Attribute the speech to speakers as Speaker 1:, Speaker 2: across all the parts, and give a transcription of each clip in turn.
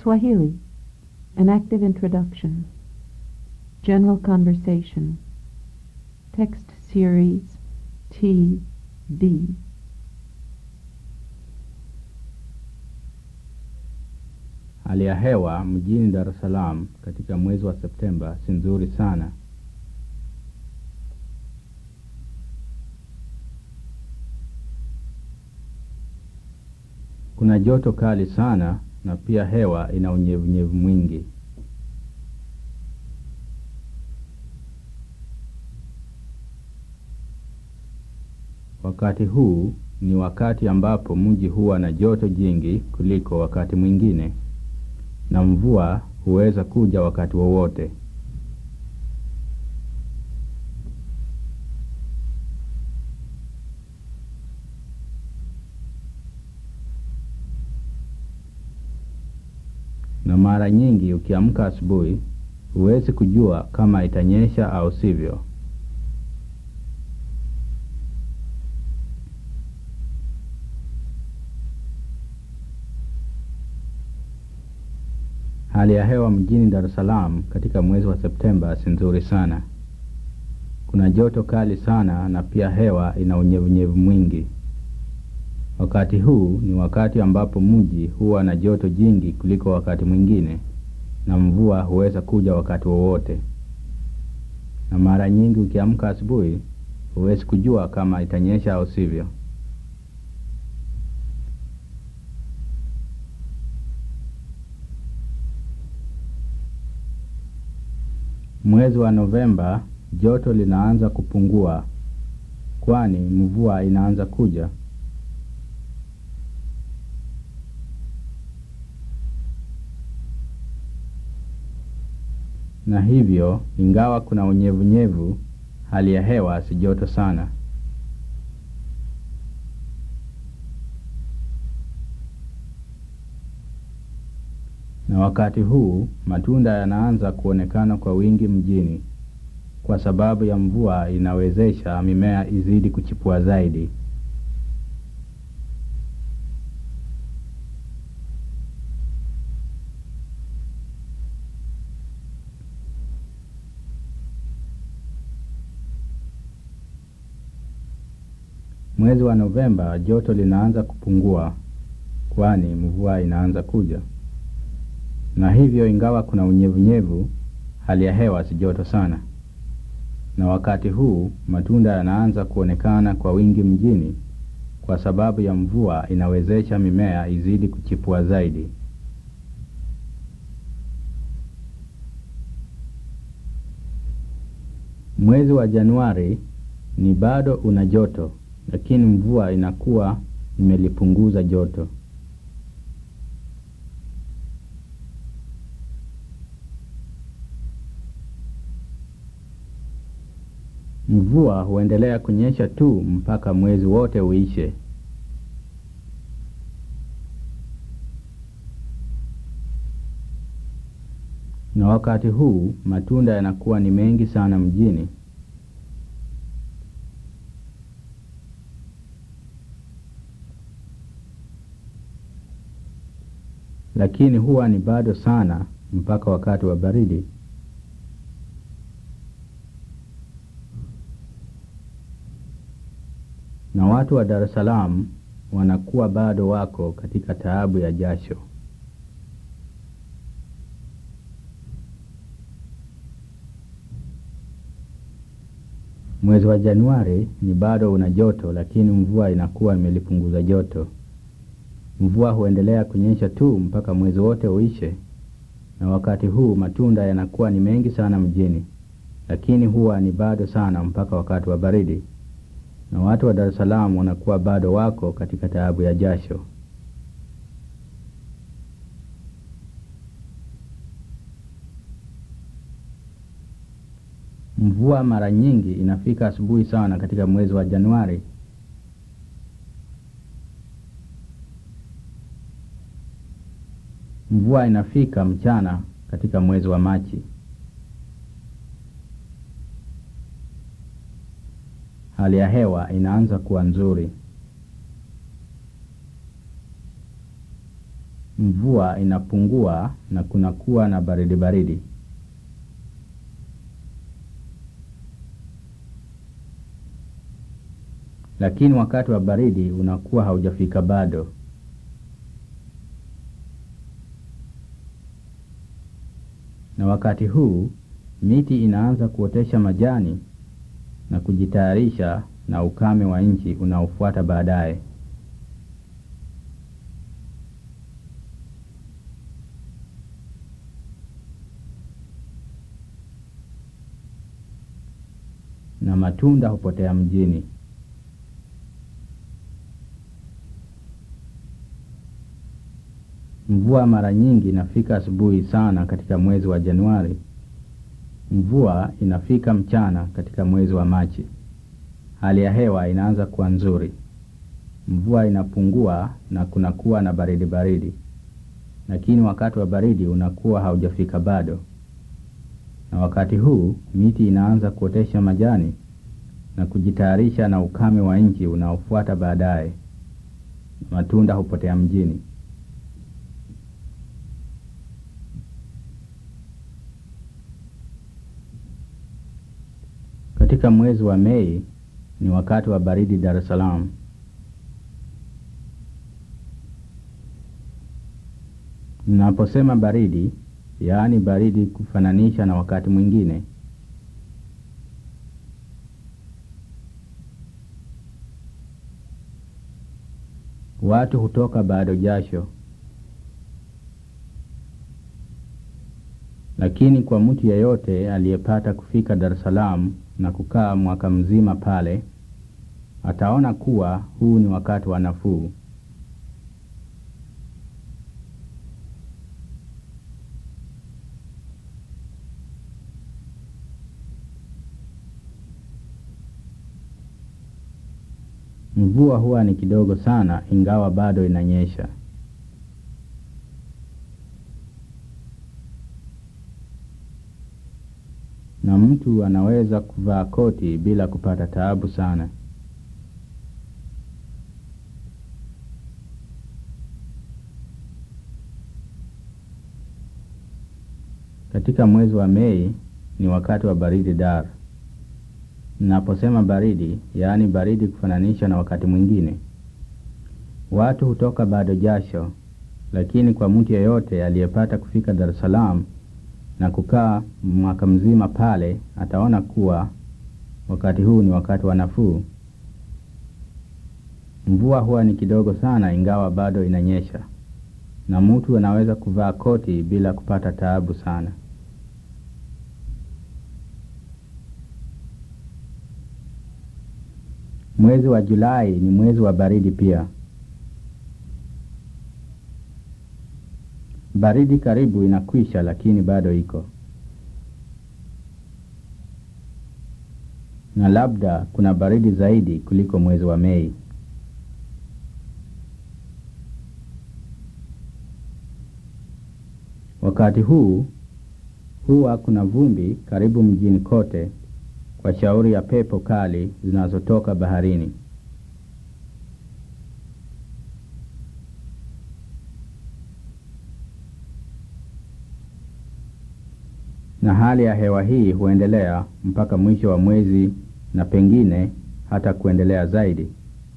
Speaker 1: Swahili An Active Introduction General Conversation Text Series T D
Speaker 2: Hali ya hewa mjini Dar es Salaam katika mwezi wa Septemba si nzuri sana. Kuna joto kali sana na pia hewa ina unyevunyevu mwingi. Wakati huu ni wakati ambapo mji huwa na joto jingi kuliko wakati mwingine na mvua huweza kuja wakati wowote. Na mara nyingi ukiamka asubuhi huwezi kujua kama itanyesha au sivyo. Hali ya hewa mjini Dar es Salaam katika mwezi wa Septemba si nzuri sana. Kuna joto kali sana na pia hewa ina unyevunyevu mwingi. Wakati huu ni wakati ambapo mji huwa na joto jingi kuliko wakati mwingine na mvua huweza kuja wakati wowote. Na mara nyingi ukiamka asubuhi huwezi kujua kama itanyesha au sivyo. Mwezi wa Novemba joto linaanza kupungua, kwani mvua inaanza kuja. Na hivyo, ingawa kuna unyevunyevu, hali ya hewa si joto sana. Na wakati huu matunda yanaanza kuonekana kwa wingi mjini, kwa sababu ya mvua inawezesha mimea izidi kuchipua zaidi. Mwezi wa Novemba joto linaanza kupungua, kwani mvua inaanza kuja na hivyo ingawa kuna unyevunyevu, hali ya hewa si joto sana. Na wakati huu matunda yanaanza kuonekana kwa wingi mjini, kwa sababu ya mvua inawezesha mimea izidi kuchipua zaidi. Mwezi wa Januari ni bado una joto, lakini mvua inakuwa imelipunguza joto. Mvua huendelea kunyesha tu mpaka mwezi wote uishe. Na wakati huu matunda yanakuwa ni mengi sana mjini. Lakini huwa ni bado sana mpaka wakati wa baridi. na watu wa Dar es Salaam wanakuwa bado wako katika taabu ya jasho. Mwezi wa Januari ni bado una joto, lakini mvua inakuwa imelipunguza joto. Mvua huendelea kunyesha tu mpaka mwezi wote uishe, na wakati huu matunda yanakuwa ni mengi sana mjini, lakini huwa ni bado sana mpaka wakati wa baridi na watu wa Dar es Salaam wanakuwa bado wako katika taabu ya jasho. Mvua mara nyingi inafika asubuhi sana katika mwezi wa Januari. Mvua inafika mchana katika mwezi wa Machi. Hali ya hewa inaanza kuwa nzuri. mvua inapungua na kunakuwa na baridi baridi. Lakini wakati wa baridi unakuwa haujafika bado. Na wakati huu miti inaanza kuotesha majani na kujitayarisha na ukame wa nchi unaofuata baadaye. Na matunda hupotea mjini. Mvua mara nyingi inafika asubuhi sana katika mwezi wa Januari. Mvua inafika mchana katika mwezi wa Machi. Hali ya hewa inaanza kuwa nzuri. Mvua inapungua na kunakuwa na baridi baridi, lakini wakati wa baridi unakuwa haujafika bado. Na wakati huu miti inaanza kuotesha majani na kujitayarisha na ukame wa nchi unaofuata baadaye. Matunda hupotea mjini. Katika mwezi wa Mei ni wakati wa baridi Dar es Salaam. Ninaposema baridi, yaani baridi kufananisha na wakati mwingine. Watu hutoka bado jasho. Lakini kwa mtu yeyote aliyepata kufika Dar es Salaam na kukaa mwaka mzima pale, ataona kuwa huu ni wakati wa nafuu. Mvua huwa ni kidogo sana, ingawa bado inanyesha. Na mtu anaweza kuvaa koti bila kupata taabu sana. Katika mwezi wa Mei ni wakati wa baridi Dar. Ninaposema baridi, yaani baridi kufananisha na wakati mwingine. Watu hutoka bado jasho, lakini kwa mtu yeyote aliyepata kufika Dar es Salaam na kukaa mwaka mzima pale, ataona kuwa wakati huu ni wakati wa nafuu. Mvua huwa ni kidogo sana, ingawa bado inanyesha, na mtu anaweza kuvaa koti bila kupata taabu sana. Mwezi wa Julai ni mwezi wa baridi pia. Baridi karibu inakwisha, lakini bado iko, na labda kuna baridi zaidi kuliko mwezi wa Mei. Wakati huu huwa kuna vumbi karibu mjini kote kwa shauri ya pepo kali zinazotoka baharini. Na hali ya hewa hii huendelea mpaka mwisho wa mwezi na pengine hata kuendelea zaidi.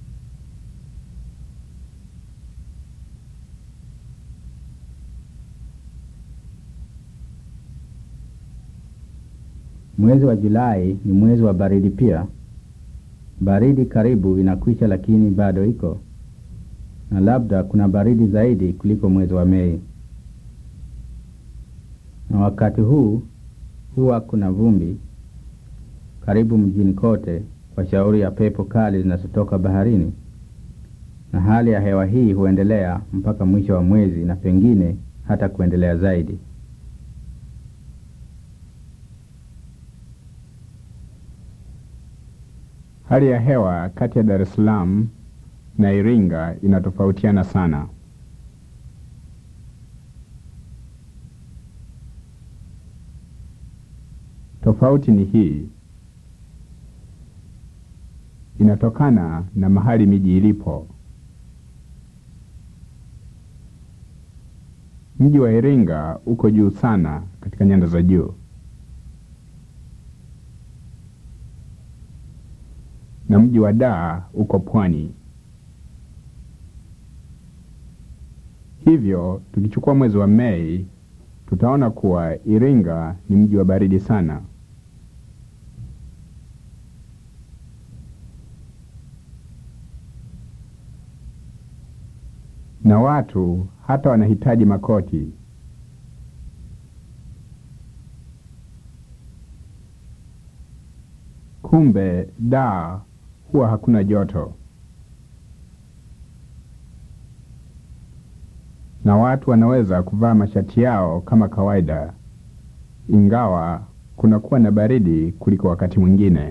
Speaker 2: Mwezi wa Julai ni mwezi wa baridi pia. Baridi karibu inakwisha, lakini bado iko, na labda kuna baridi zaidi kuliko mwezi wa Mei. Na wakati huu huwa kuna vumbi karibu mjini kote kwa shauri ya pepo kali zinazotoka baharini, na hali ya hewa hii huendelea mpaka mwisho wa mwezi na pengine hata kuendelea zaidi.
Speaker 3: Hali ya hewa kati ya Dar es Salaam na Iringa inatofautiana sana. Tofauti ni hii. Inatokana na mahali miji ilipo. Mji wa Iringa uko juu sana katika nyanda za juu. Na mji wa Dar uko pwani. Hivyo tukichukua mwezi wa Mei tutaona kuwa Iringa ni mji wa baridi sana. Na watu hata wanahitaji makoti. Kumbe Dar huwa hakuna joto. Na watu wanaweza kuvaa mashati yao kama kawaida, ingawa kunakuwa na baridi kuliko wakati mwingine.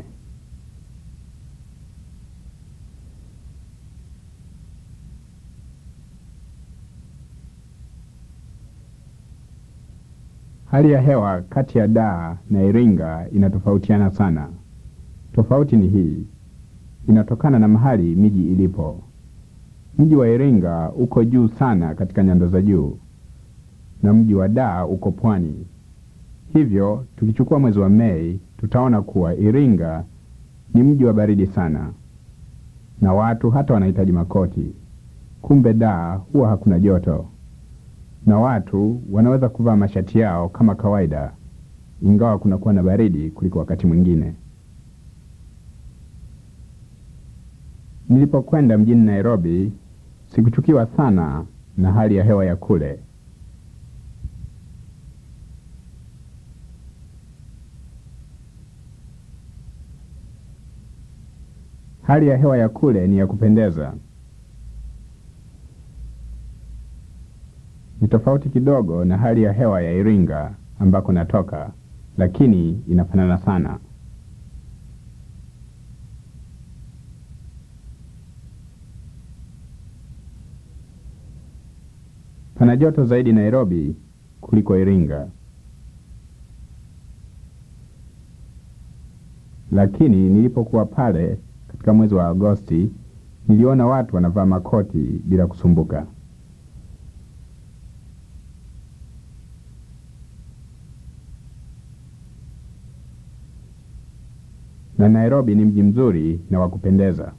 Speaker 3: Hali ya hewa kati ya Dar na Iringa inatofautiana sana. Tofauti ni hii, inatokana na mahali miji ilipo. Mji wa Iringa uko juu sana katika nyanda za juu na mji wa Dar uko pwani. Hivyo tukichukua mwezi wa Mei tutaona kuwa Iringa ni mji wa baridi sana na watu hata wanahitaji makoti. Kumbe Dar huwa hakuna joto na watu wanaweza kuvaa mashati yao kama kawaida, ingawa kunakuwa na baridi kuliko wakati mwingine. Nilipokwenda mjini Nairobi sikuchukiwa sana na hali ya hewa ya kule. Hali ya hewa ya kule ni ya kupendeza. Ni tofauti kidogo na hali ya hewa ya Iringa ambako natoka, lakini inafanana sana. Pana joto zaidi Nairobi kuliko Iringa, lakini nilipokuwa pale katika mwezi wa Agosti niliona watu wanavaa makoti bila kusumbuka. Na Nairobi ni mji mzuri na wa kupendeza.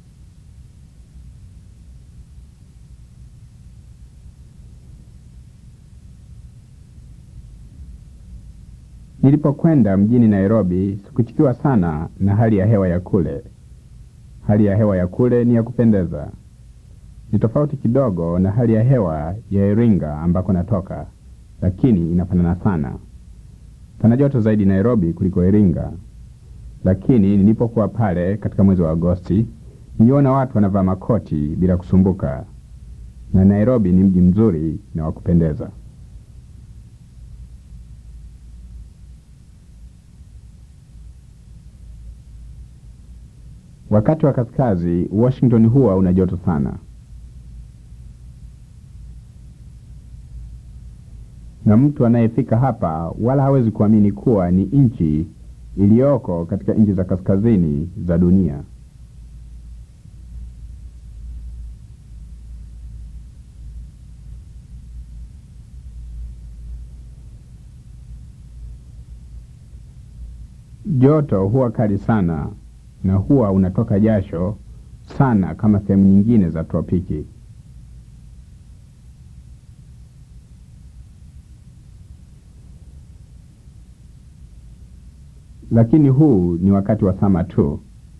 Speaker 3: Nilipokwenda mjini Nairobi sikuchukiwa sana na hali ya hewa ya kule. Hali ya hewa ya kule ni ya kupendeza. Ni tofauti kidogo na hali ya hewa ya Iringa ambako natoka, lakini inafanana sana. Pana joto zaidi Nairobi kuliko Iringa, lakini nilipokuwa pale katika mwezi wa Agosti niliona watu wanavaa makoti bila kusumbuka, na Nairobi ni mji mzuri na wa kupendeza. Wakati wa kaskazi, Washington huwa una joto sana, na mtu anayefika hapa wala hawezi kuamini kuwa ni nchi iliyoko katika nchi za kaskazini za dunia. Joto huwa kali sana na huwa unatoka jasho sana kama sehemu nyingine za tropiki. Lakini huu ni wakati wa sama tu.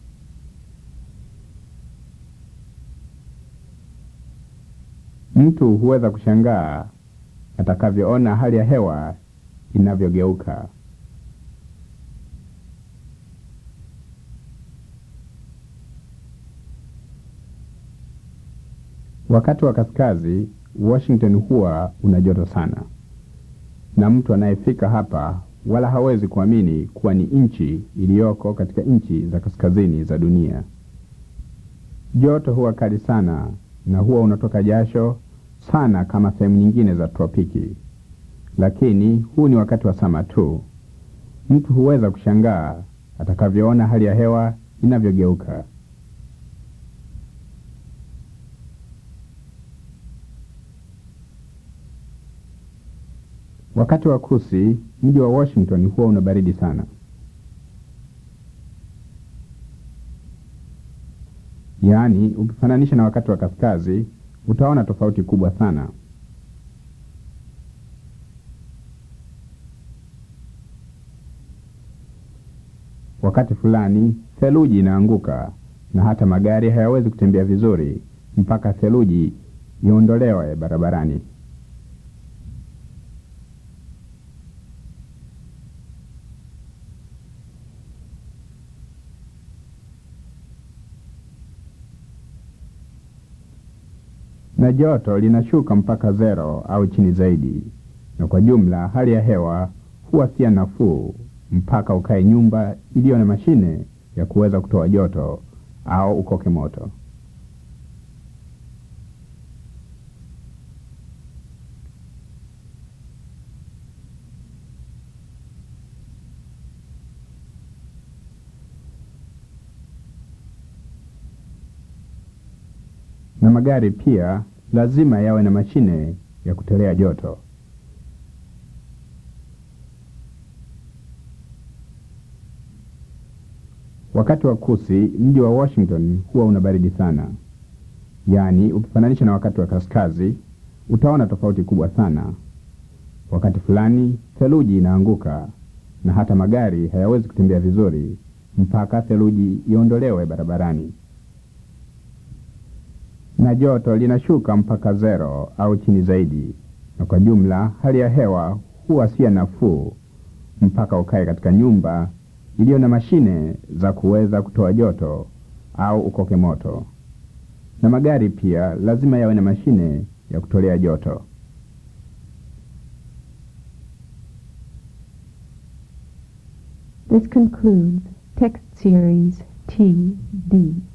Speaker 3: Mtu huweza kushangaa atakavyoona hali ya hewa inavyogeuka. Wakati wa kaskazi, Washington huwa una joto sana, na mtu anayefika hapa wala hawezi kuamini kuwa ni nchi iliyoko katika nchi za kaskazini za dunia. Joto huwa kali sana na huwa unatoka jasho sana kama sehemu nyingine za tropiki, lakini huu ni wakati wa sama tu. Mtu huweza kushangaa atakavyoona hali ya hewa inavyogeuka. Wakati wa kusi, mji wa Washington huwa una baridi sana. Yaani, ukifananisha na wakati wa kaskazi, utaona tofauti kubwa sana. Wakati fulani theluji inaanguka na hata magari hayawezi kutembea vizuri mpaka theluji iondolewe barabarani. Na joto linashuka mpaka zero au chini zaidi, na kwa jumla hali ya hewa huwa si ya nafuu mpaka ukae nyumba iliyo na mashine ya kuweza kutoa joto au ukoke moto. Na magari pia lazima yawe na mashine ya kutolea joto. Wakati wa kusi, mji wa Washington huwa una baridi sana. Yaani, ukifananisha na wakati wa kaskazi, utaona tofauti kubwa sana. Wakati fulani theluji inaanguka na hata magari hayawezi kutembea vizuri mpaka theluji iondolewe barabarani. Na joto linashuka mpaka zero au chini zaidi, na kwa jumla hali ya hewa huwa si ya nafuu mpaka ukae katika nyumba iliyo na mashine za kuweza kutoa joto au ukoke moto. Na magari pia lazima yawe na mashine ya kutolea joto.
Speaker 1: This concludes text series T D.